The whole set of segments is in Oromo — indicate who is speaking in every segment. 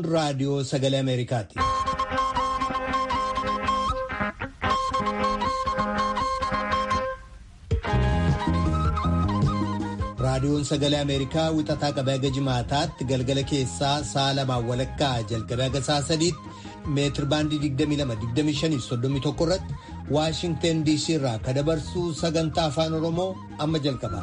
Speaker 1: raadiyoo sagalee Ameerikaati. raadiyoon sagalee ameerikaa wixataa qabee haga jimaataatti galgala keessaa sa'a lamaan walakkaa jalqabee haga sa'a sadiitti meetir baandii 22-25-31 irratti waashingten diisii irraa ka dabarsuu sagantaa afaan oromoo amma jalqaba.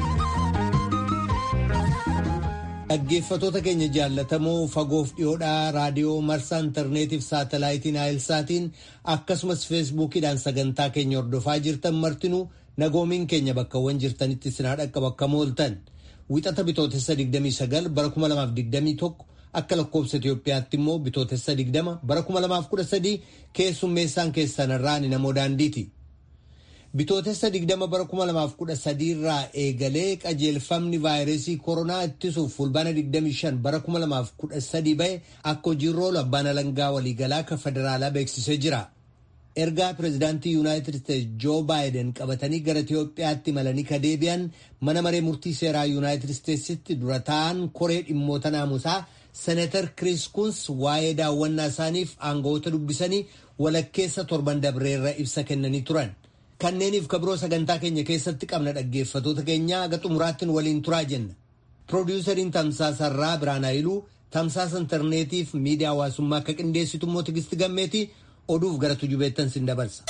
Speaker 1: dhaggeeffatoota keenya jaallatamoo fagoof dhiyoodhaa raadiyoo marsaa intarneetiif saatalaayitiin naayilsaatiin akkasumas feesbuukiidhaan sagantaa keenya hordofaa jirtan martinuu nagoomiin keenya bakkawwan jirtanitti sinaa dhaqqaba akka mooltan wixata bitootessa 29 bara 2021 akka lakkoobsa Itoophiyaatti immoo bitootessa 20 bara 2013 keessummeessaan keessanirraa ni namoo daandiiti. Bitootessa 20 bara 2013 irraa eegalee qajeelfamni vaayirasii koronaa ittisuuf fulbaana 25 bara 2013 bahe akka hojiirra oolu abbaan alangaa waliigalaa akka federaalaa beeksisee jira. ergaa pireezidaantii yuunaayitid isteetsi joo baayiden qabatanii gara Itiyoophiyaatti malanii ka deebi'an mana maree murtii seeraa yuunaayitid isteetsitti dura ta'an koree dhimmoota naamusaa seneetar kiriis kuns waa'ee daawwannaa isaaniif aangawoota dubbisanii walakkeessa torban dabreerra ibsa kennanii turan. Kanneeniif kabiroo sagantaa keenya keessatti qabna dhaggeeffatoota keenya haga xumuraattiin waliin turaa jenna. Piroodyusariin Tamsaasarraa Biraan Hayiluu tamsaasa intarneetiif miidiyaa hawaasummaa akka qindeessitu immoo Tigisti Gammeetii oduuf gara tujubeettan sin dabarsa.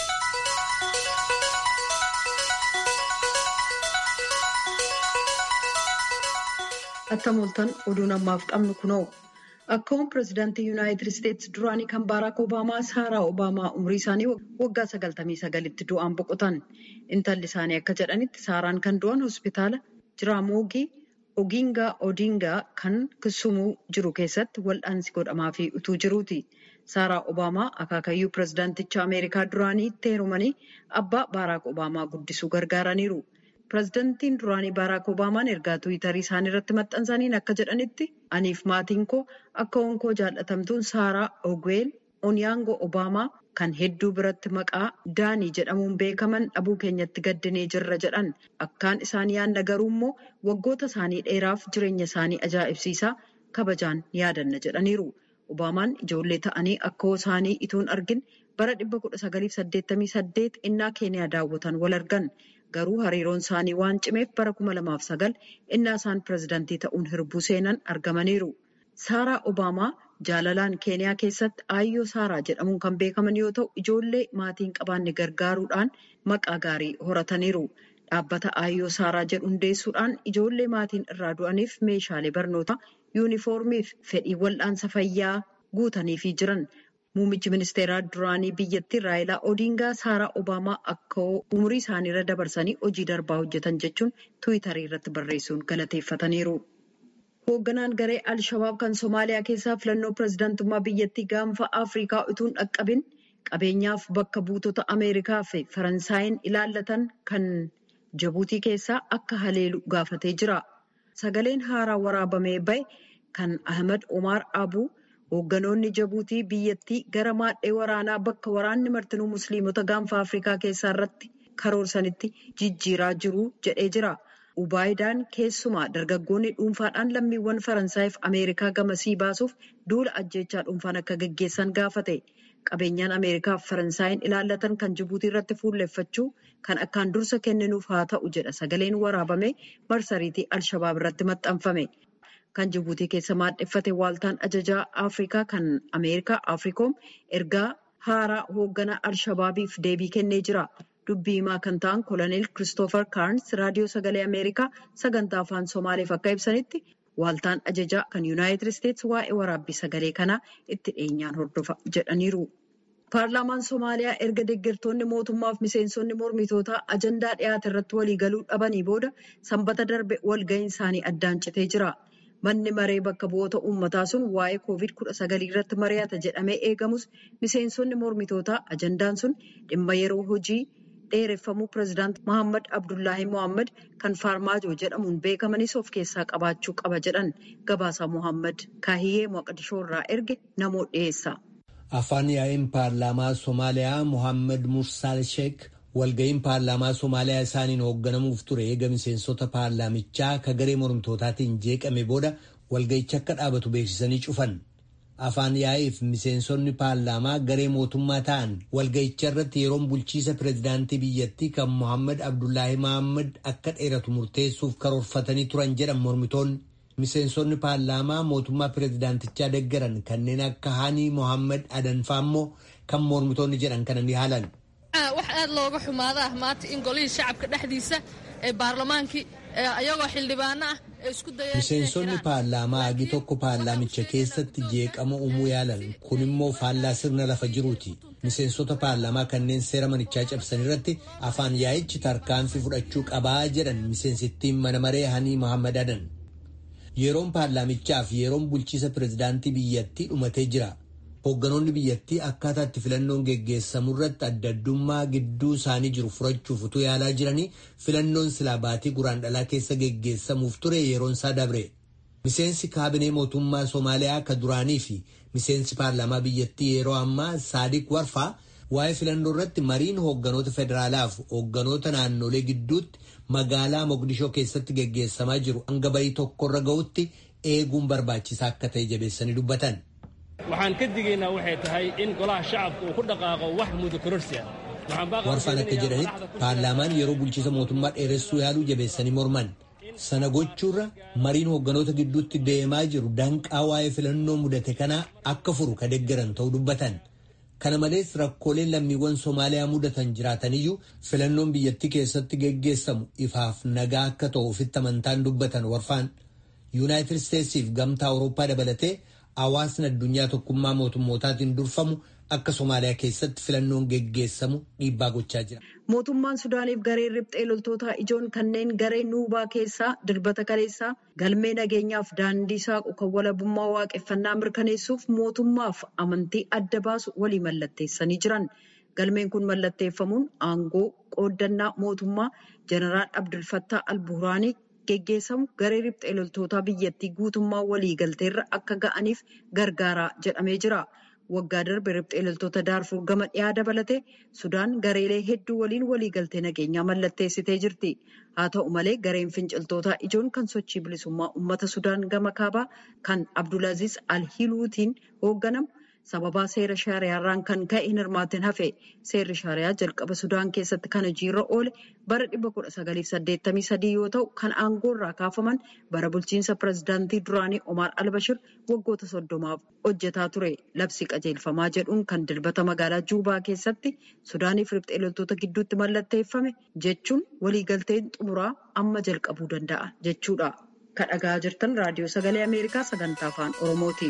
Speaker 2: Akka mooltan oduun ammaaf qabnu kunoo akkuma pireezidaantii yuunaayitid isteetsi duraanii kan baaraak obaamaa saaraa obaamaa umrii isaanii waggaa sagaltamii sagalitti du'aan boqotan intalli isaanii akka jedhanitti saaraan kan du'an hospitaala jiraamoogii ogiingaa odiingaa kan kisumuu jiru keessatti wal'aansi godhamaafii utuu jiruuti. Saaraa Obaamaa akaakayyuu pireezidaanticha Ameerikaa duraanii itti heerumanii abbaa Baaraak Obaamaa guddisuu gargaaraniiru. Pireezidaantiin duraanii Baaraak Obaamaan ergaa Tiwiitarii isaanii irratti maxxansaniin akka jedhanitti aniif maatiin koo akka onkoo jaallatamtuun Saaraa Ogweel Onyaangoo Obaamaa kan hedduu biratti maqaa Daanii jedhamuun beekaman dhabuu keenyatti gaddinee jirra jedhan. Akkaan isaanii yaadna garuu immoo waggoota isaanii dheeraaf jireenya isaanii ajaa'ibsiisaa kabajaan yaadanna jedhaniiru. Obaamaan ijoollee ta'anii akkoo isaanii ituun argin bara 1988 innaa keeniyaa daawwatan wal argan garuu hariiroon isaanii waan cimeef bara 2009 innaa isaan pireezidaantii ta'uun hirbuu seenan argamaniiru. Saaraa Obaamaa jaalalaan keeniyaa keessatti aayyoo Saaraa jedhamuun kan beekaman yoo ta'u ijoollee maatiin qabaanne gargaaruudhaan maqaa gaarii horataniiru. Dhaabbata aayyoo Saaraa jedhu hundeessuudhaan ijoollee maatiin irraa du'aniif meeshaalee barnootaa. yuunifoormiif fedhii wal'aansa fayyaa guutaniifii jiran muummichi ministeeraa duraanii biyyattii raayilaa odiingaa saaraa obaamaa akka umurii isaaniirra dabarsanii hojii darbaa hojjetan jechuun tiwiitarii irratti barreessuun galateeffataniiru. hoogganaan garee alshabaab kan somaaliyaa keessaa filannoo pireezidaantummaa biyyattii gaanfa afrikaa utuun dhaqqabin qabeenyaaf bakka buutota ameerikaa fi faransaayiin ilaallatan kan jabuutii keessaa akka haleelu gaafatee jira. Sagaleen haaraa waraabamee bahe kan Ahmed Omar Abuu hoogganoonni jabuutii biyyattii gara maadhee waraanaa bakka waraanni martinuu musliimota gaanfa Afrikaa keessaa irratti karoorsanitti jijjiiraa jiru jedhee jira. Ubaayidaan keessumaa dargaggoonni dhuunfaadhaan lammiiwwan Faransaayif Ameerikaa gamasii baasuuf duula ajjechaa dhuunfaan akka gaggeessan gaafate. Qabeenyaan Ameerikaaf Faransaayinn ilaallatan kan Jibuutii irratti fuulleffachuu kan akkaan dursa kenninuuf haa ta'u jedha sagaleen waraabame marsariitii Alshabaab irratti maxxanfame. Kan Jibuutii keessa maadheffate waaltaan ajajaa Afrikaa kan Ameerikaa Afrikoom ergaa haaraa hoogganaa Alshabaabiif deebii kennee jira. Dubbii himaa kan ta'an koloneel Kiristoofer Kaarns raadiyoo sagalee Ameerikaa sagantaa afaan Somaaleef akka ibsanitti waaltaan ajajaa kan Yuunaayitid Isteetsi waa'ee waraabbii sagalee kanaa itti dhiyeenyaan hordofa jedhaniiru. Paarlaamaan Somaaliyaa erga deeggartoonni mootummaaf miseensonni mormitootaa ajandaa dhiyaate irratti waliigaluu dhabanii booda sanbata darbe walga'iin isaanii addaan citee jira. Manni maree bakka bu'oota uummataa sun waa'ee COVID-19 irratti mari'ata jedhamee eegamus miseensonni mormitootaa ajandaan sun dhimma yeroo hojii dheereffamuu pireezidaant Mohaammed Abdullaahi Mohaammed kan Faarmaajoo jedhamuun beekamanis of keessaa qabaachuu qaba jedhan gabaasaa Mohaammed Kaahiyyee Moqdishoo irraa erge namoo dhiyeessa.
Speaker 1: Afaan yaa'ii paarlaamaa Somaaliyaa Mohaammed Mursaal Sheek walga'iin paarlaamaa Somaaliyaa isaaniin hoogganamuuf ture eega miseensota paarlaamichaa ka garee mormitootaatiin jeeqame booda walga'icha akka dhaabatu beeksisanii cufan. afaan yaa'iif miseensonni paarlaamaa garee mootummaa ta'an walga'icha irratti yeroon bulchiisa pireezidaantii biyyattii kan Mohaammed Abdullaahi Mohaammed akka dheeratu murteessuuf karoorfatanii turan jedhan mormitoonni. Miseensonni paarlaamaa mootummaa pireezidaantichaa deeggaran kanneen akka Haanii Mohaammed Adanfaa immoo kan mormitoonni jedhan kana ni haalan.
Speaker 3: wax aad looga xumaada ah maanta in golihii shacabka dhexdiisa ee baarlamaankii ayagoo xildhibaano ah ee isku dayeen
Speaker 1: Miseensonni paarlaamaa hagi tokko paarlaamicha keessatti jeeqama uumuu yaalan kun immoo faallaa sirna lafa jiruuti. Miseensota paarlaamaa kanneen seera manichaa cabsan irratti afaan yaa'ichi tarkaanfii fudhachuu qabaa jedhan miseensittiin mana maree Hanii Mohaammed Adan. Yeroon paarlaamichaa fi yeroon bulchiisa pireezidaantii biyyattii dhumatee jira. Hoogganoonni biyyattii akkaataa itti filannoon geggeessamu irratti adda addummaa gidduu isaanii jiru furachuuf utuu yaalaa jiranii filannoon silaa baatii guraandhalaa keessa geggeessamuuf ture yeroon isaa dabre. Miseensi kaabinee mootummaa Somaaliyaa ka duraanii fi miseensi paarlaamaa biyyattii yeroo ammaa Saadiq Warfaa waa'ee filannoo irratti mariin hoogganoota federaalaa fi hoogganoota naannolee gidduutti magaalaa Mogadishoo keessatti geggeessamaa jiru hanga bayii tokkorra ga'utti eeguun barbaachisaa akka ta'e jabeessanii dubbatan.
Speaker 4: waxaan ka digaynaa waxay tahay in golaha shacabka uu ku dhaqaaqo wax mudakororsi ah
Speaker 1: Warfaan akka jedhanitti paarlaamaan yeroo bulchiisa mootummaa dheeressuu yaaluu jabeessanii morman. Sana gochuurra mariin hoogganoota gidduutti deemaa jiru danqaa waa'ee filannoo mudate kanaa akka furu ka deeggaran ta'uu dubbatan. Kana malees rakkooleen lammiiwwan Somaaliyaa mudatan jiraataniyyuu filannoon biyyattii keessatti geggeessamu ifaaf nagaa akka ta'u ofitti amantaan dubbatan warfaan. Yuunaayitid Isteetsiif gamtaa Awurooppaa dabalatee hawaasni addunyaa tokkummaa mootummootaatiin durfamu akka Somaaliyaa keessatti filannoon geggeessamu dhiibbaa gochaa jira.
Speaker 2: Mootummaan Sudaaniif gareen riphxee loltootaa ijoon kanneen garee nuubaa keessaa dirbata kaleessaa galmee nageenyaaf daandii saaqu kan walabummaa waaqeffannaa mirkaneessuuf mootummaaf amantii adda baasu walii mallatteessanii jiran. Galmeen kun mallatteeffamuun aangoo qooddannaa mootummaa Jeneraal Abdulfattaa Albuuraanii geggeessamu garee riphxee loltootaa biyyattii guutummaa waliigalteerra akka ga'aniif gargaaraa jedhamee jira. Waggaa darbe riphxee loltoota daarfur gama dhiyaa dabalatee Sudaan gareelee hedduu waliin waliigaltee nageenyaa mallatteessitee jirti. Haa ta'u malee gareen finciltootaa ijoon kan sochii bilisummaa uummata Sudaan gama kaabaa kan Abdulaziz Alhiluutiin hoogganamu sababaa seera shaariyaarraan kan ka'e hin hirmaatin hafe seerri shaariyaa jalqaba Sudaan keessatti kan hojiirra oole bara 1983 yoo ta'u kan aangoorraa kaafaman bara bulchiinsa pirezidaantii duraanii Omar Albashir waggoota soddomaaf hojjetaa ture labsi qajeelfamaa jedhuun kan dilbata magaalaa Juubaa keessatti Sudaaniif riphxee loltoota gidduutti mallatteeffame jechuun waliigalteen xumuraa amma jalqabuu danda'a jechuudha. Kan dhagaa jirtan raadiyoo sagalee Ameerikaa sagantaa afaan Oromooti.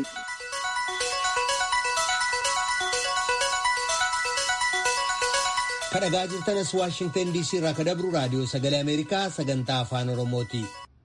Speaker 1: Kan dhagaa jirtanas Waashingtan DC irraa kan dabru raadiyoo sagalee Ameerikaa sagantaa afaan Oromooti.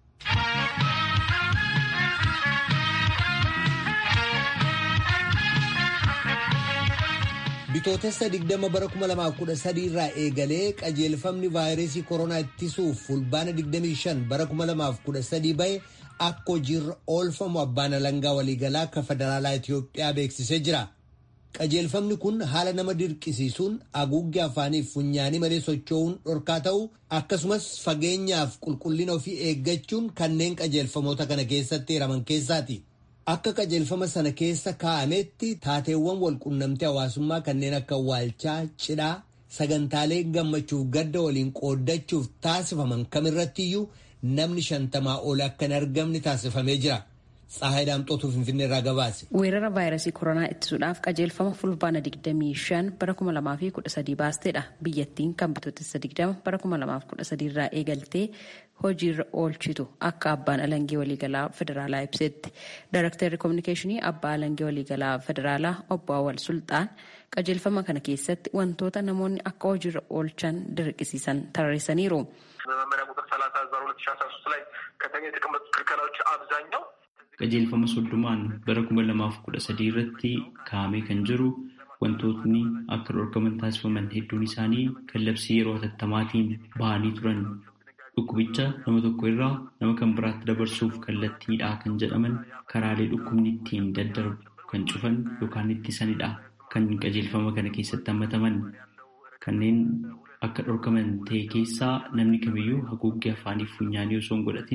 Speaker 1: Bitootessa 20 bara 2013 irraa eegalee qajeelfamni vaayirasii koronaa ittisuuf fulbaana 25 bara 2013 bahe akka hojiirra oolfamu abbaan alangaa waliigalaa akka federaalaa Itoophiyaa beeksisee jira. Qajeelfamni kun haala nama dirqisiisuun haguuggee afaaniif funyaanii malee socho'uun dhorkaa ta'uu akkasumas fageenyaaf qulqullina ofii eeggachuun kanneen qajeelfamoota kana keessatti hiraman keessaati. Akka qajeelfama sana keessa kaa'ametti taateewwan walqunnamtii hawaasummaa kanneen akka waalchaa, cidhaa, sagantaalee gammachuuf gadda waliin qooddachuuf taasifaman kamirrattiyyuu namni shantamaa ol akka hin argamne taasifamee jira. Tsahaay Daamxootuu Finfinnee irraa gabaase.
Speaker 5: Weerara vaayirasii koronaa ittisuudhaaf qajeelfama fulbaana 25 bara 2013 baasteedha. Biyyattiin kan bitootessa 20 bara 2013 irraa eegaltee hojiirra oolchitu akka abbaan alangee waliigalaa federaalaa ibsetti. Daaraktarri koominikeeshinii abbaa alangee waliigalaa federaalaa obbo Awwal Sultaan qajeelfama kana keessatti wantoota namoonni akka hojiirra oolchan dirqisiisan tarreessaniiru.
Speaker 6: በመመሪያ ቁጥር 30 ህዝባር 2013 ላይ ከተኛ የተቀመጡት ክልከላዎች አብዛኛው
Speaker 7: qajeelfama soddomaan bara kuma lamaaf kudha sadii irratti kaa'amee kan jiru wantootni akka dhorkaman taasifaman hedduun isaanii kan labsii yeroo hatattaamaatiin bahanii turan dhukkubicha nama tokko irraa nama kan biraatti dabarsuuf kallattiidha kan jedhaman karaalee dhukkubni ittiin daddarbu kan cufan yookaan ittisanidha kan qajeelfama kana keessatti hammataman kanneen akka dhorkaman ta'e keessaa namni kamiyyuu haguuggee afaanii funyaanii osoo hin godhatin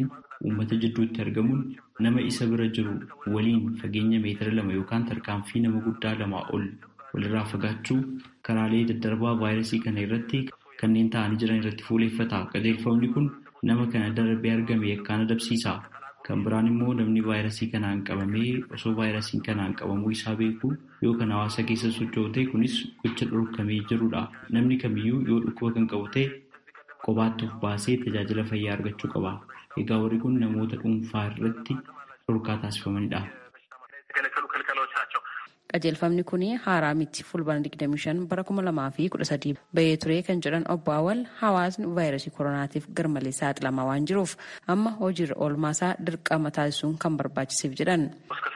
Speaker 7: uummata jidduutti argamuun nama isa bira jiru waliin fageenya meetira lama yookaan tarkaanfii nama guddaa lamaa ol walirraa fagaachuu karaalee daddarbaa vaayirasii kana irratti kanneen ta'anii jiran irratti fuuleeffata. Qajeelfamni kun nama kana darbee argame yakkaan adabsiisa. Kan biraan immoo namni vaayirasii kanaan qabamee osoo vaayirasiin kanaan qabamuu isaa beeku yoo kan hawaasa keessa socho'u ta'e kunis gocha dhorkamee jirudha. Namni kamiyyuu yoo dhukkuba kan qabu ta'e kophaatti of baasee tajaajila fayyaa argachuu qaba. Egaa warri kun namoota dhuunfaa irratti dhorkaa taasifamanidha.
Speaker 5: qajeelfamni kun haaraa miti fulbaana 25 bara 2013 bahee ture kan jedhan obbo Awwal hawaasni vaayirasii koronaatiif garmalee saaxilamaa waan jiruuf amma hojiirra oolmaasaa dirqama taasisuun kan barbaachiseef jedhan.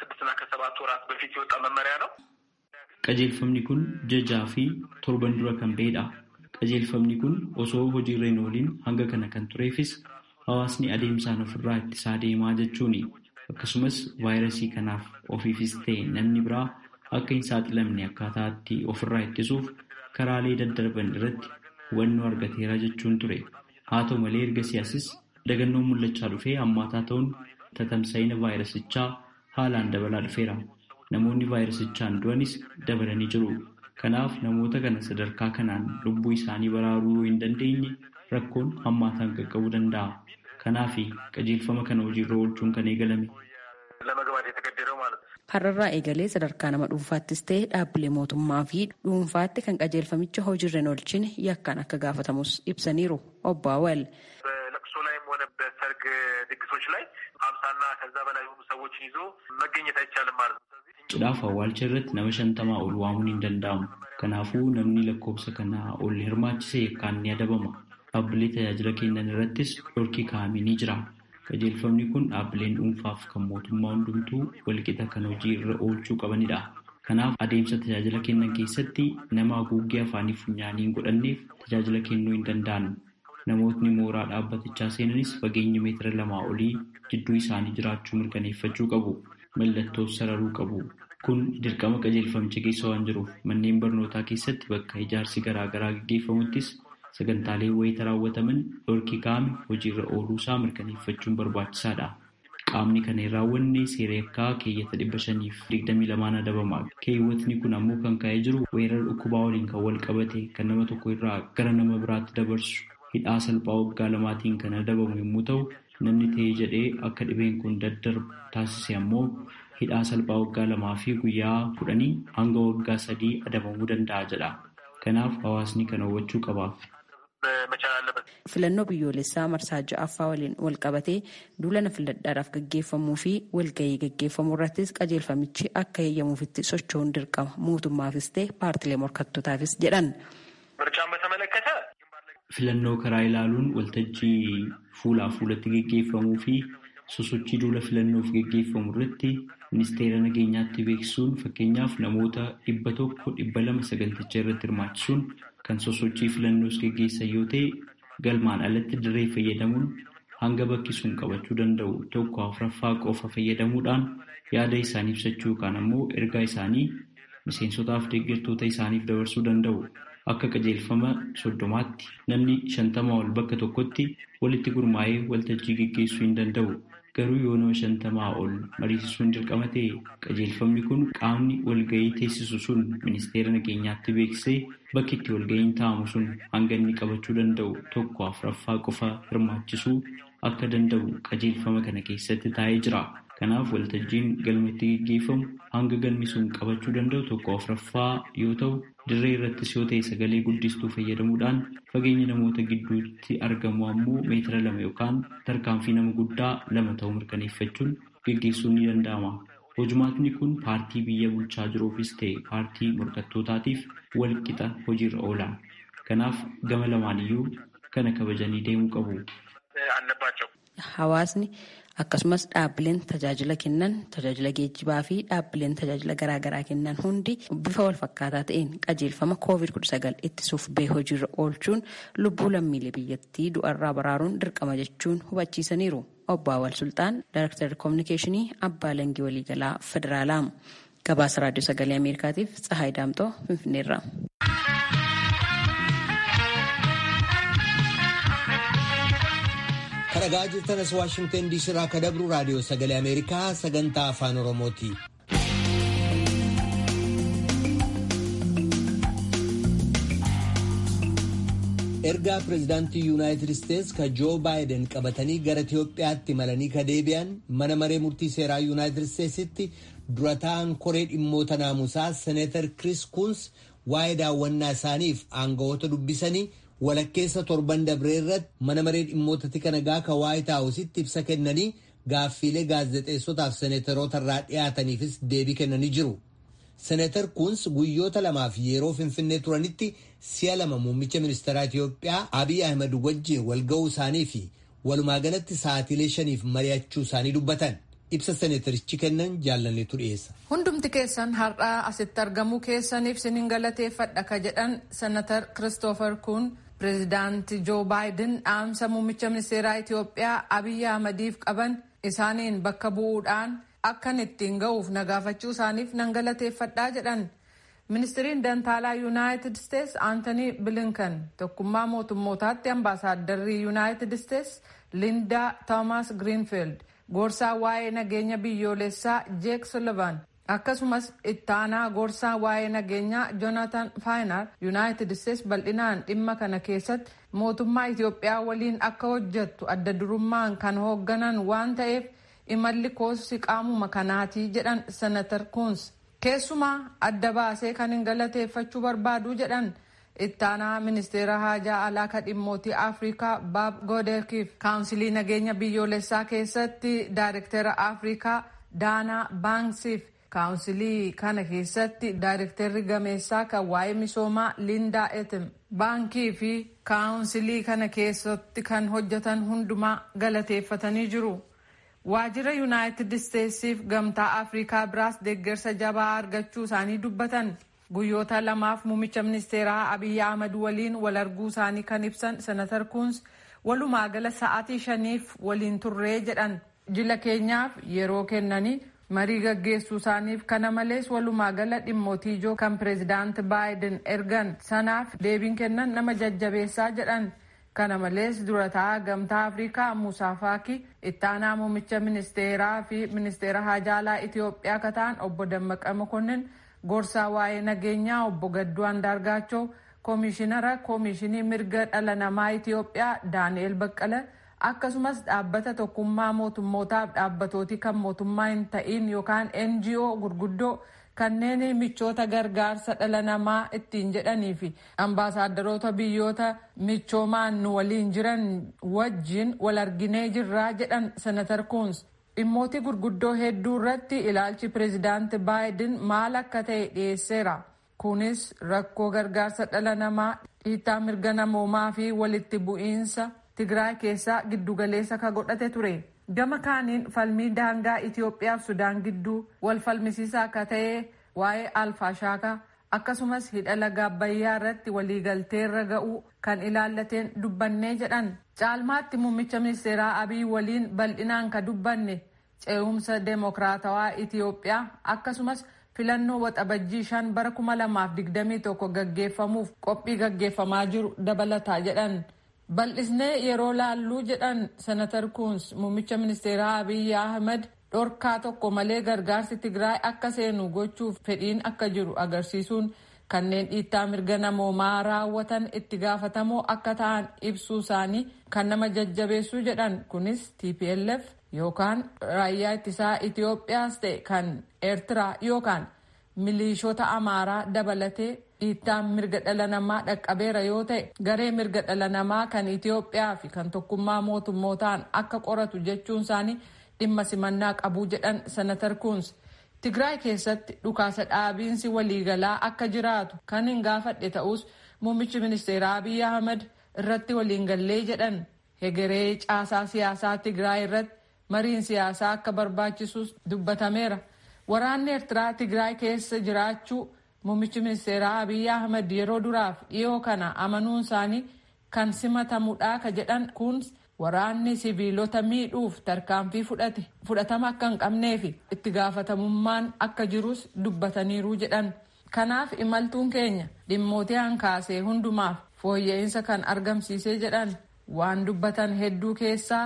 Speaker 7: Qajeelfamni kun jajaa fi torban dura kan bahedha. Qajeelfamni kun osoo hojiirra hin ooliin hanga kana kan tureefis hawaasni adeemsaan ofirraa ittisaa deemaa jechuuni. Akkasumas vaayirasii kanaaf ofiifis ta'e namni biraa akka hin saaxilamne akkaataatti ofirraa ittisuuf karaalee daddarban irratti hubannoo argateera jechuun ture. Haa ta'u malee erga siyaasis dagannoon mul'achaa dhufee hammaataa ta'uun tatamsa'ina vaayirasichaa haalaan dabalaa dhufeera. Namoonni vaayirasichaan du'anis dabalanii jiru. Kanaaf namoota kana sadarkaa kanaan lubbuu isaanii baraaruu yoo hin dandeenye rakkoon hammaataan qaqqabuu danda'a. Kanaaf qajeelfama kana hojiirra oolchuun kan eegalame.
Speaker 5: Har'arraa eegalee sadarkaa nama dhuunfaattis ta'e dhaabbilee mootummaa fi dhuunfaatti kan qajeelfamicha hojiirra hin oolchine yakkaan akka gaafatamus ibsaniiru obbo Awwal.
Speaker 6: በለቅሶ ላይም ሆነ በሰርግ ድግሶች ላይ ሀምሳና ከዛ በላይ የሆኑ ሰዎችን ይዞ መገኘት አይቻልም ማለት ነው።
Speaker 7: Cidhaaf awwaalcha irratti nama shantamaa ol waamuun hin danda'amu. Kanaafuu namni lakkoofsa kanaa ol hirmaachise yakkaan ni adabama. Dhaabbilee tajaajila kennan irrattis dhorki kaa'amee ni jira. Qajeelfamni kun dhaabbileen dhuunfaaf kan mootummaa hundumtuu walqixa kan hojii irra oolchuu qabanidha. Kanaaf adeemsa tajaajila kennan keessatti nama haguuggee afaanii funyaanii hin godhanneef tajaajila kennuu hin danda'an. Namootni mooraa dhaabbatichaa seenanis fageenya meetira lamaa olii jidduu isaanii jiraachuu mirkaneeffachuu qabu. Mallattoos sararuu qabu. Kun dirqama qajeelfamicha keessa waan jiruuf manneen barnootaa keessatti bakka ijaarsi garaa garaa gaggeeffamuttis sagantaalee wayita raawwataman dhorki kaa'ame hojiirra ooluusaa mirkaneeffachuun barbaachisaadha. Qaamni kana hin raawwanne seera yakkaa keeyyata dhibba shaniif digdamii lamaan adabama. Keewwatni kun ammoo kan ka'ee jiru weerara dhukkubaa waliin kan wal qabate kan nama tokko irraa gara nama biraatti dabarsu hidhaa salphaa waggaa lamaatiin kan adabamu yommuu ta'u namni ta'ee jedhee akka dhibeen kun daddarbu taasise ammoo hidhaa salphaa waggaa lamaa fi guyyaa kudhanii hanga waggaa sadii adabamuu danda'a jedha. Kanaaf hawaasni kana hubachuu qaba.
Speaker 5: Filannoo biyyoolessaa marsaa ja'affaa waliin wal qabatee duulana filadhaadhaaf gaggeeffamuu fi walgahii gaggeeffamuu irrattis qajeelfamichi akka eeyyamuufitti socho'uun dirqama mootummaafis ta'e paartilee morkattootaafis jedhan.
Speaker 7: Filannoo karaa ilaaluun waltajjii fuulaa fuulatti gaggeeffamuu fi sosochii duula filannoof gaggeeffamu irratti ministeera nageenyaatti beeksisuun fakkeenyaaf namoota dhibba tokko dhibba lama saganticha irratti hirmaachisuun kan sosochii filannoos gaggeessan yoo ta'e galmaan alatti dirree fayyadamuun hanga bakki sun qabachuu danda'u tokko afuraffaa qofa fayyadamuudhaan yaada isaanii ibsachuu yookaan ammoo ergaa isaanii miseensotaaf deeggartoota isaaniif dabarsuu danda'u. Akka qajeelfama soddomaatti namni shantamaa ol bakka tokkotti walitti gurmaa'ee waltajjii gaggeessuu hin danda'u. Garuu yoo nama shantamaa ol mariisisuun dirqama ta'e qajeelfamni kun qaamni walgahii teessisu sun ministeera nageenyaatti beeksisee bakki itti walgahiin taa'amu sun hanga inni qabachuu danda'u tokko afuraffaa qofa hirmaachisuu akka danda'u qajeelfama kana keessatti taa'ee jira. Kanaaf waltajjiin galmatti gaggeeffamu hanga galmi sun qabachuu danda'u tokko afuraffaa yoo ta'u dirree irrattis yoo ta'e sagalee guddistuu fayyadamuudhaan fageenya namoota gidduutti argamu ammoo meetira lama yookaan tarkaanfii nama guddaa lama ta'uu mirkaneeffachuun gaggeessuun ni danda'ama. Hojumaatni kun paartii biyya bulchaa jiruufis ta'e paartii morkattootaatiif wal qixa hojiirra oola. Kanaaf gama lamaaniyyuu kana kabajanii deemuu qabu.
Speaker 5: Hawaasni akkasumas dhaabbileen tajaajila kennan tajaajila geejjibaa fi dhaabbileen tajaajila garaagaraa kennan hundi bifa wal fakkaataa ta'een qajeelfama koovid 19 ittisuuf bee hojiirra oolchuun lubbuu lammiilee biyyattii du'arraa baraaruun dirqama jechuun hubachiisaniiru. Obbo Awwal Sultaan Daayireektarri Koominikeeshinii Abbaa Langii Waliigalaa Federaalaa. Gabaasa Raadiyoo Sagalee Ameerikaatiif Tsahaay Daamtoo Finfinneerra.
Speaker 1: Kan kadhagaa jirtan as waashingtan diisii irraa ka dabru raadiyoo sagalee ameerikaa sagantaa afaan oromooti. ergaa pireezidaantii yuunaayitid isteetsi ka joo baayiden qabatanii gara itiyoophiyaatti malanii ka deebi'an mana maree murtii seeraa yuunaayitid isteetsitti dura ta'an koree dhimmoota naamusaa seneetar kiriis kuns waa'ee daawwannaa isaaniif aangawoota dubbisanii walakkeessa torban dabree irratti mana maree dhimmoota tika nagaa ka waayit haawusitti ibsa kennanii gaaffiilee gaazexeessotaaf seneetaroota irraa dhiyaataniifis deebii kennanii jiru. seneetar kuns guyyoota lamaaf yeroo finfinnee turanitti si'a lama muummicha ministeeraa Itiyoophiyaa Abiy Ahmed wajjin walga'uu isaanii fi walumaa galatti sa'aatiilee shaniif mari'achuu isaanii dubbatan. ibsa seneetarichi kennan jaallanneetu dhiyeessa.
Speaker 8: Hundumti keessan har'aa asitti argamuu keessaniif sinin galateeffadha ka jedhan senatar Kiristoofer Kun pireezidaanti Joo Baayiden dhaamsa muummicha ministeeraa Itiyoophiyaa Abiy Ahmediif qaban isaaniin bakka bu'uudhaan akkan ittiin ga'uuf nagaafachuu isaaniif nan galateeffadhaa jedhan. Ministiriin Dantaalaa Yuunaayitid Isteets Aantanii Bilinkan tokkummaa mootummootaatti ambaasaaddarrii Yuunaayitid Isteets Lindaa Toomaas Giriinfiild gorsaa waa'ee nageenya biyyoolessaa Jeek Sullivan akkasumas ittaanaa gorsaa waa'ee nageenyaa Jonathan Faayinar Yuunaayitid Isteets bal'inaan dhimma kana keessatti mootummaa Itiyoophiyaa waliin akka hojjettu adda durummaan kan hoogganan waan ta'eef imalli koosi qaamuma kanaatii jedhan senatar kuns keessumaa adda baasee kan hin galateeffachuu barbaadu jedhan ittaanaa ministeera haajaa alaa ka dhimmootii afrikaa baab goodeekiif kaawunsilii nageenya biyyoolessaa keessatti daayirektera afrikaa daanaa baanksiif kaawunsilii kana keessatti daayirekterri gameessaa kan waa'ee misoomaa lindaa etim baankii fi kaawunsilii kana keessatti kan hojjetan hundumaa galateeffatanii jiru. waajjira yuunaayitid isteetsiif gamtaa afrikaa biraas deeggarsa jabaa argachuu isaanii dubbatan guyyoota lamaaf muummicha ministeeraa abiyyi ahmad waliin wal arguu isaanii kan ibsan senatar kuns walumaa gala sa'aatii shaniif waliin turree jedhan jila keenyaaf yeroo kennanii marii gaggeessuu isaaniif kana malees walumaa gala dhimmootii ijoo kan pireezidaanti baayiden ergan sanaaf deebiin kennan nama jajjabeessaa jedhan. kana malees durataa gamtaa afrikaa muusaa faaki ittaanaa muummicha ministeeraa fi ministeera haajaalaa itiyoophiyaa kan ta'an obbo dammaqa mokonnin gorsaa waa'ee nageenyaa obbo gadduu andaargaachoo koomishinara koomishinii mirga dhala namaa itiyoophiyaa daani'el baqqala akkasumas dhaabbata tokkummaa mootummootaaf dhaabbatooti kan mootummaa hin ta'in yookaan ngo gurguddoo kanneen michoota gargaarsa dhala namaa ittiin jedhanii fi ambaasaadarota biyyoota michoomaan nu waliin jiran wajjin wal arginee jirraa jedhan senatar kuns dhimmooti gurguddoo hedduu irratti ilaalchi pireezidaanti baayiden maal akka ta'e dhiyeesseera kunis rakkoo gargaarsa dhala namaa dhiittaa mirga namoomaa fi walitti bu'iinsa tigraay keessaa giddugaleessa ka godhate ture. gama kaaniin falmii daangaa Itiyoophiyaaf Sudaan gidduu wal falmisiisaa akka ta'e waa'ee alfaashaakaa akkasumas hidha laga Abbayyaa irratti waliigalteerra ga'uu kan ilaallateen dubbannee jedhan caalmaatti muummicha ministeeraa Abiy waliin bal'inaan ka dubbanne ce'umsa deemokiraatawaa Itiyoophiyaa akkasumas filannoo waxabajjii shan bara kuma lamaaf digdamii tokko gaggeeffamuuf qophii gaggeeffamaa jiru dabalataa jedhan. bal'isnee yeroo laalluu jedhan senatar kuns muummicha ministeeraa abiyyi ahmed dhorkaa tokko malee gargaarsi tigraay akka seenu gochuuf fedhiin akka jiru agarsiisuun kanneen dhiittaa mirga namoomaa raawwatan itti gaafatamoo akka ta'an ibsuu isaanii kan nama jajjabeessuu jedhan kunis tplf yookaan raayyaa ittisaa itiyoophiyaas ta'e kan eertiraa yookaan miliishota amaaraa dabalatee dhiittaan mirga dhala namaa dhaqqabeera yoo ta'e garee mirga dhala namaa kan Itiyoophiyaa fi kan tokkummaa mootummootaan akka qoratu jechuun isaanii dhimma simannaa qabuu jedhan senatar kuns Tigraay keessatti dhukaasa dhaabiinsi waliigalaa akka jiraatu kan hin gaafadhe ta'us muummichi ministeeraa Abiy Ahmed irratti waliin gallee jedhan hegeree caasaa siyaasaa Tigraay irratti mariin siyaasaa akka barbaachisus dubbatameera. Waraanni Eertiraa Tigraay keessa jiraachuu Muummichi ministeeraa Abiy Ahmed yeroo duraaf dhiyoo kana amanuun isaanii kan simatamudha ka jedhan kun waraanni siviilota miidhuuf tarkaanfii fudhate fudhatama akka hin qabnee fi itti gaafatamummaan akka jirus dubbataniiru jedhan. Kanaaf imaltuun keenya dhimmootii hankaasee hundumaaf fooyya'insa kan argamsiisee jedhan waan dubbatan hedduu keessaa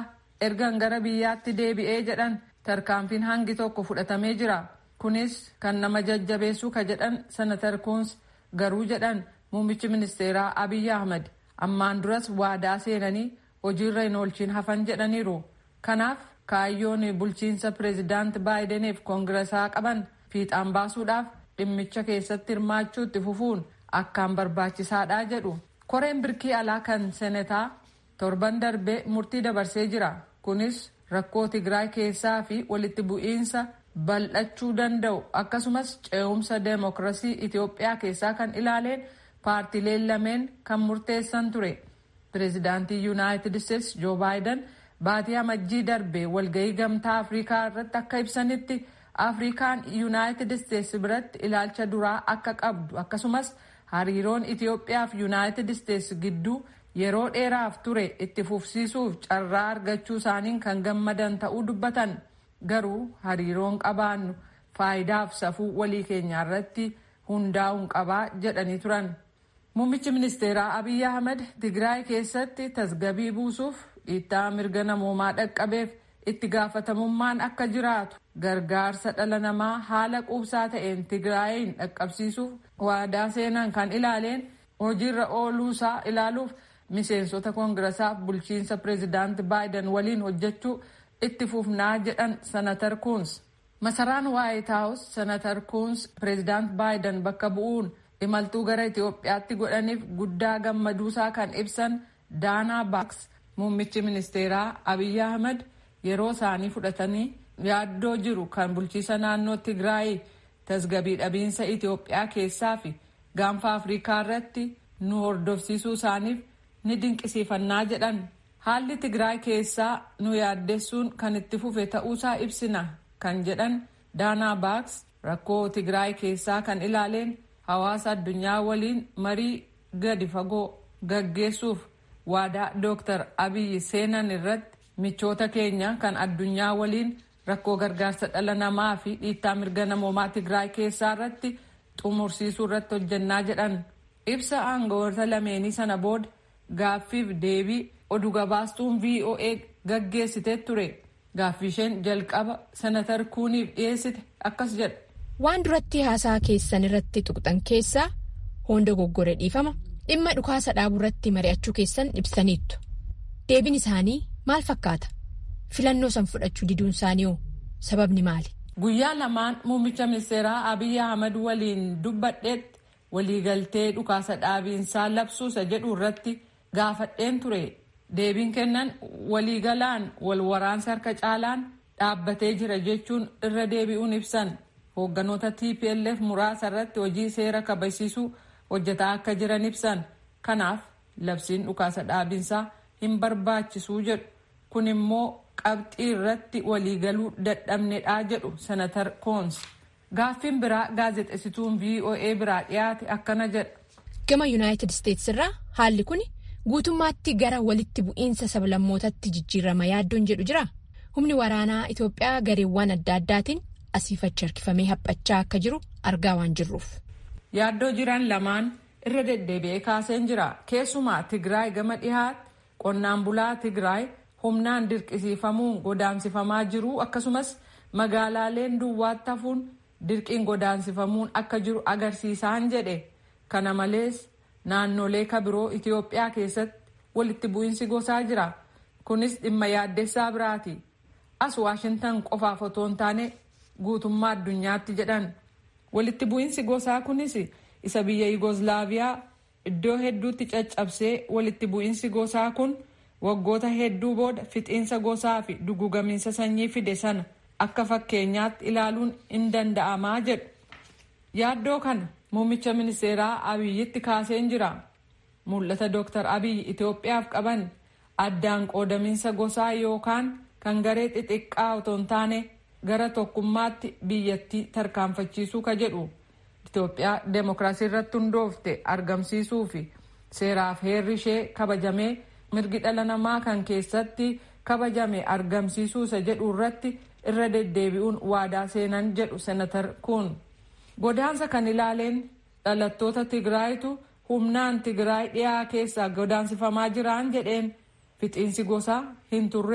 Speaker 8: ergan gara biyyaatti deebi'ee jedhan tarkaanfiin hangi tokko fudhatamee jira kunis kan nama jajjabeessuu ka jedhan senatar kuns garuu jedhan muummichi ministeeraa abiy ahmad ammaan duras waadaa seenanii hojiirra hin oolchiin hafan jedhaniiru kanaaf kaayyoon bulchiinsa pireezidaant baayideniif koongirasaa qaban fiixaan baasuudhaaf dhimmicha keessatti hirmaachuutti fufuun akkaan barbaachisaadha jedhu koreen birkii alaa kan senetaa torban darbee murtii dabarsee jira kunis rakkoo tigraay keessaa fi walitti bu'iinsa bal'achuu danda'u akkasumas ce'umsa deemokirasii itiyoophiyaa keessaa kan ilaaleen paartileen lameen kan murteessan ture pireezidaantii yuunaayitid isteetsi joo baayiden baatii amajjii darbe walgahii gamtaa afrikaa irratti akka ibsanitti afrikaan yuunaayitid isteetsi biratti ilaalcha duraa akka qabdu akkasumas hariiroon itiyoophiyaa fi yuunaayitid isteetsi gidduu yeroo dheeraaf ture itti fufsiisuuf carraa argachuu isaaniin kan gammadan ta'uu dubbatan garuu hariiroon qabaannu faayidaaf safuu walii keenyaa irratti hundaa'uun qabaa jedhanii turan. Muummichi ministeeraa Abiy Ahmed Tigraay keessatti tasgabii buusuuf dhiittaa mirga namoomaa dhaqqabeef itti gaafatamummaan akka jiraatu gargaarsa dhala namaa haala quubsaa ta'een Tigraayin dhaqqabsiisuuf waadaa seenan kan ilaaleen hojiirra ooluusaa ilaaluuf miseensota koongirasaaf bulchiinsa pireezidaanti baayiden waliin hojjechuu itti fufnaa jedhan senatar kuns masaraan waayit haawus senatar kuns pireezidaant baayiden bakka bu'uun imaltuu gara itiyoophiyaatti godhaniif guddaa gammaduusaa kan ibsan daanaa baaks muummichi ministeeraa abiy ahmed yeroo isaanii fudhatanii yaaddoo jiru kan bulchiisa naannoo tigraay tasgabii dhabiinsa itiyoophiyaa keessaa fi gaanfa afrikaa irratti nu hordofsiisuu isaaniif ni dinqisiifannaa jedhan haalli tigraay keessaa nu yaaddessuun kan itti fufe ta'uusaa ibsina kan jedhan daanaa baaks rakkoo tigraay keessaa kan ilaaleen hawaasa addunyaa waliin marii gadi fagoo gaggeessuuf waadaa dooktar abiyyi seenan irratti michoota keenya kan addunyaa waliin rakkoo gargaarsa dhala namaa fi dhiittaa mirga namoomaa tigraay keessaa irratti xumursiisuu irratti hojjannaa jedhan ibsa aangawoota lameenii sana booda gaaffiif deebii oduu gabaastuun voa gaggeessitee ture gaaffii isheen jalqaba senatar kuuniif dhiyeessite akkas jedha.
Speaker 9: waan duratti haasaa keessan irratti tuqxan keessaa hunda goggore dhiifama dhimma dhukaasa dhaabuu irratti mari'achuu keessan ibsaniittu deebiin isaanii maal fakkaata filannoo san fudhachuu diduun isaanii hoo sababni maali.
Speaker 8: guyyaa lamaan muummicha ministeeraa abiy ahmad waliin dubbadheetti waliigaltee dhukaasa dhaabiinsaa labsuusa jedhu irratti gaafadheen ture deebiin kennan waliigalaan wal waraansa harka caalaan dhaabbatee jira jechuun irra deebi'uun ibsan. hoogganoota tplf muraasa irratti hojii seera kabachiisuu hojjetaa akka jiran ibsan kanaaf labsiin dhukaasa dhaabinsaa hin barbaachisuu jedhu kun immoo qabxii irratti waliigaluu dadhabnedhaa jedhu senatar koons gaaffiin biraa gaazexessituun voa biraa dhiyaate akkana jedha.
Speaker 9: gama yuunaayitid isteetsi irraa haalli kun guutummaatti gara walitti bu'iinsa sablammootatti jijjiirama yaaddoon jedhu jira humni waraanaa itoophiyaa gareewwan adda addaatiin. asiifachi harkifamee haphachaa akka jiru argaa waan jirruuf.
Speaker 8: yaaddoo jiran lamaan irra deddeebi'ee kaaseen jira keessumaa tigraay gama dhihaatti qonnaan bulaa tigraay humnaan dirqisiifamuun godaansifamaa jiru akkasumas magaalaaleen duwwaatti hafuun dirqiin godaansifamuun akka jiru agarsiisaan jedhe kana malees naannolee kabiroo itiyoophiyaa keessatti walitti bu'iinsi gosaa jira kunis dhimma yaaddessaa biraati as waashintan qofaaf otoo hin taane. guutummaa addunyaatti jedhan walitti bu'iinsi gosaa kunis isa biyya yugoslaaviyaa iddoo hedduutti caccabsee walitti bu'iinsi gosaa kun waggoota hedduu booda fixiinsa gosaa fi dugugamiinsa sanyii fide sana akka fakkeenyaatti ilaaluun hin danda'amaa jedhu yaaddoo kana muummicha ministeeraa abiyyitti kaaseen jira mul'ata dooktar abiyyi itiyoophiyaaf qaban addaan qoodamiinsa gosaa yookaan kan garee xixiqqaa otoo hin taane. gara tokkummaatti biyyattii tarkaanfachiisuu ka jedhu itiyoophiyaa deemokiraasii irratti hundoofte argamsiisuu fi seeraaf heerri ishee kabajamee mirgi dhala namaa kan keessatti kabajame argamsiisuu isa jedhu irratti irra deddeebi'uun waadaa seenan jedhu senatar kun godaansa kan ilaaleen dhalattoota tigraayitu humnaan tigraay dhiyaa keessaa godaansifamaa jiraan jedheen fixiinsi gosaa hin turres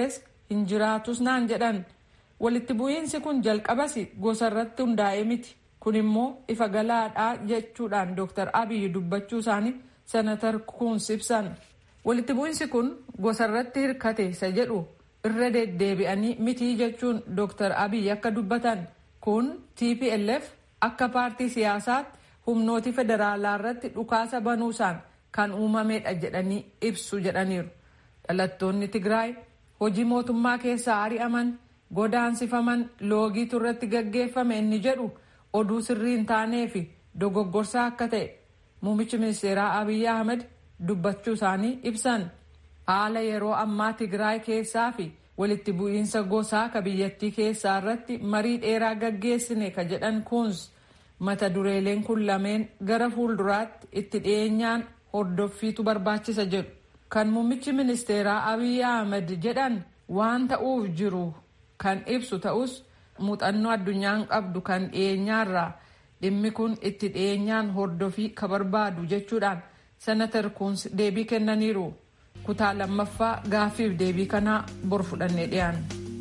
Speaker 8: hin jiraatus naan jedhan walitti bu'iinsi kun jalqabas gosa irratti hundaa'ee miti kun immoo ifa galaadhaa jechuudhaan dooktar abiyyi dubbachuu isaanii senatar kuns ibsan walitti bu'iinsi kun gosa irratti hirkate isa jedhu irra deddeebi'anii mitii jechuun dooktar abiyyi akka dubbatan kun tplf akka paartii siyaasaatti humnooti federaalaa irratti dhukaasa banuusaan kan uumamedha jedhanii ibsu jedhaniiru dhalattoonni tigraay hojii mootummaa keessaa ari'aman godaansifaman loogiitu irratti gaggeeffame inni jedhu oduu sirrii hin taanee fi dogoggorsaa akka ta'e muummichi ministeeraa abiy ahmed dubbachuu isaanii ibsan haala yeroo ammaa tigraay keessaa fi walitti bu'iinsa gosaa ka biyyattii keessaa irratti marii dheeraa gaggeessine ka jedhan kuns mata dureeleen kun lameen gara fuulduraatti itti dhiyeenyaan hordoffiitu barbaachisa jedhu kan muummichi ministeeraa abiy ahmed jedhan waan ta'uuf jiru kan ibsu ta'us muuxannoo addunyaan qabdu kan dhiyeenyaarraa dhimmi kun itti dhiyeenyaan hordofii ka barbaadu jechuudhaan senatar kuns deebii kennaniiru kutaa lammaffaa gaaffiif deebii kanaa bor fudhannee dhiyaanna.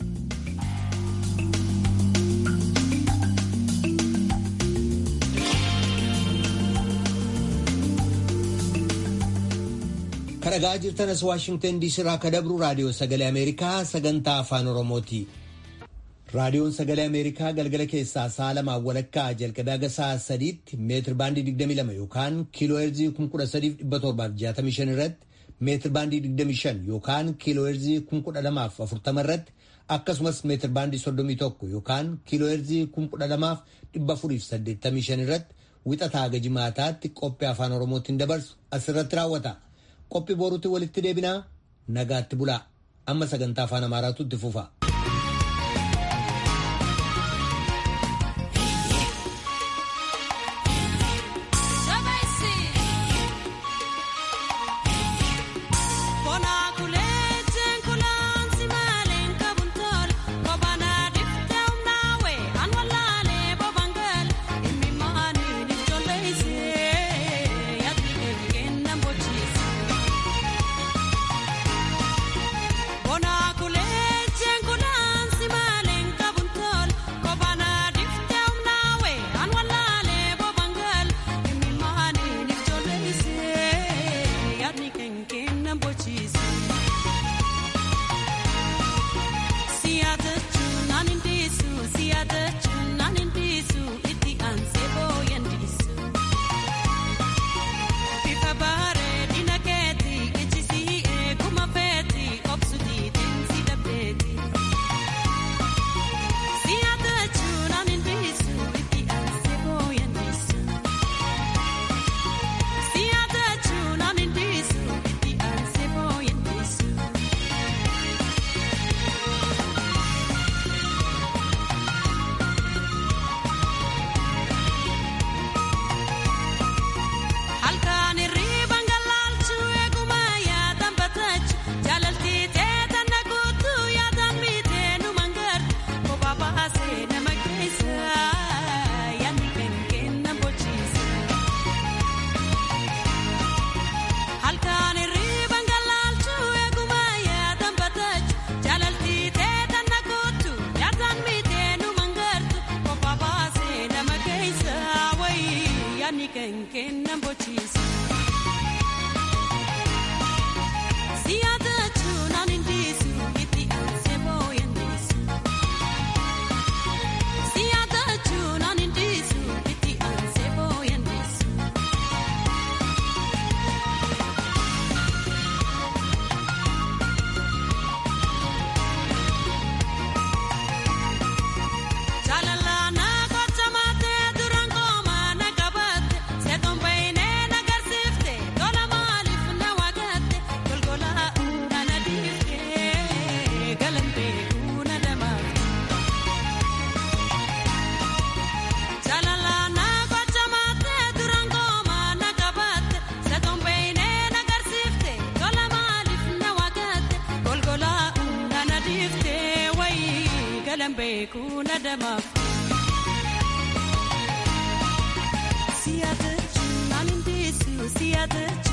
Speaker 1: kadhagaa jirtanas waashingtan diisii irraa ka dabru raadiyoo sagalee ameerikaa sagantaa afaan oromooti. raadiyoon sagalee ameerikaa galgala keessaa sa'a lamaa walakkaa jalqabee haga sa'a sadiitti meetir baandii 22 yookaan kiiloo heerzii 13765 irratti meetir baandii 25 yookaan kiiloo heerzii 12040 irratti akkasumas meetir baandii 31 yookaan kiiloo heerzii 12485 irratti wixataa haga jimaataatti qophii afaan oromootiin dabarsu asirratti raawwata. qophii boruutti walitti deebinaa nagaatti bulaa amma sagantaa afaan amaaraatu itti fufa.
Speaker 10: Siyaata jechuun naan hin deessu siyaata.